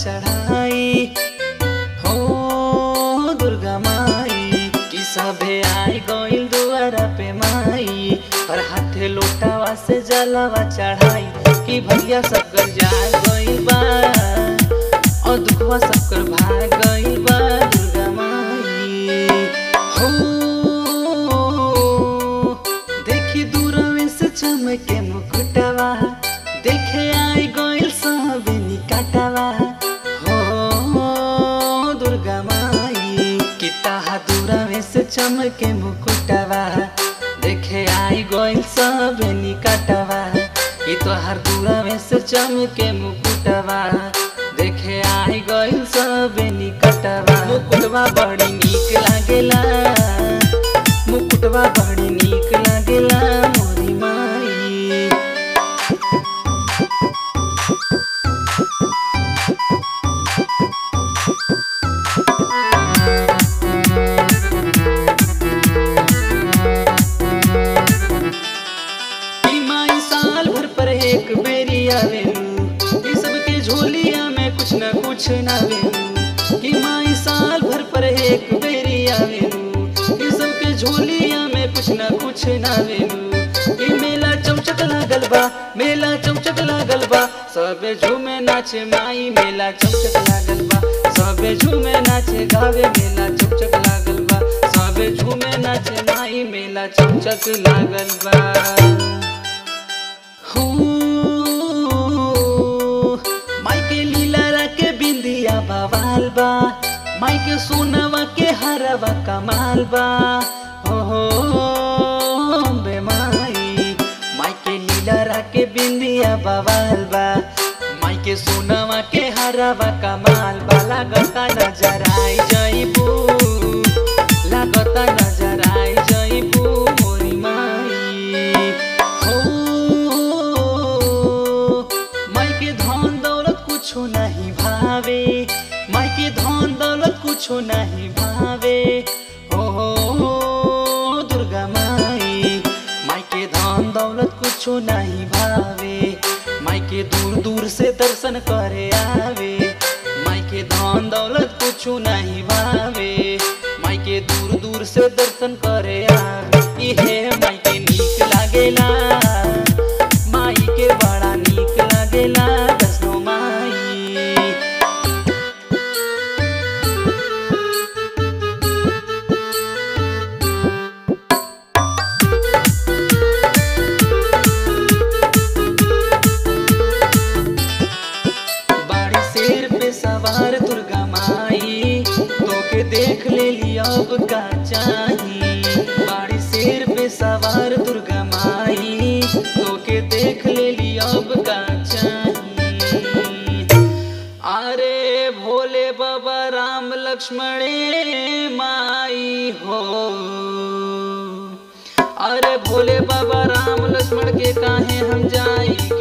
चढ़ाई हो दुर्गा माई कि सभे आई गइल दुआरा पे माई और हाथे लोटावा से जलावा चढ़ाई कि भैया सबकर जा गइल बा और दुखवा सबकर भाग गइल बा दुर्गा माई हो देखी दूरवे से चमके मुकुटवा देखे आई गइल सब निकटवा हो दुर्गा माई कि ताहा दूरवे से चमके मुकुटवा देखे आई गइल सब निकटवा कि तोहार दूरवे से चमके मुकुटवा देखे आई गइल सब निकटवा मुकुटवा बड़ी नीक लागेला मुकुटवा बड़ी नीक लागेला मोरी माई ई माई साल भर पर एक बेरी आवेलू ई सबके झोलिया में कुछ न कुछ नावेलू ई माई साल भर पर एक बेरी आवेलू ई सबके झोलिया में कुछ न कुछ नावेलू ई मेला चमचक लागल बा मेला चमचक लागल बा सबे झूमे नाचे माई मेला चमचक लागल बा सबे झूमे नाचे गावे मेला चमचक लागल बा सबे झूमे नाचे माई मेला चमचक लागल बा हो माई के लीला के बिंदिया बवाल बा माई के सोनवा के हरवा कमाल बा हो हो बे माई माई के लीला के बिंदिया बवाल बा माई के सोनवा के हरवा कमाल बा लागता नजर आई जईबू लागता नजर आई जईबू मोरी माई हो माई के धन दौलत कुछो नहीं भावे माई के धन दौलत कुछो नहीं भावे हो दुर्गा माई माई के धन दौलत कुछो नहीं भावे माई के दूर दूर से दर्शन करे आवे माई के धन दौलत कुछो नहीं भावे माई के दूर दूर से दर्शन करे आवे इहे माई के नीक लागेला माई के बड़ा नीक लागेला दसनो माई बाड़ी शेर पे सवार दुर्गा माई तोके देख ले लिया अब का चाही बाड़ी शेर पे सवार दुर्गा माई तोके देख ले लिया अब का चाही अरे भोले बाबा राम लक्ष्मणे माई हो अरे भोले बाबा राम लक्ष्मण के काहे हम जाई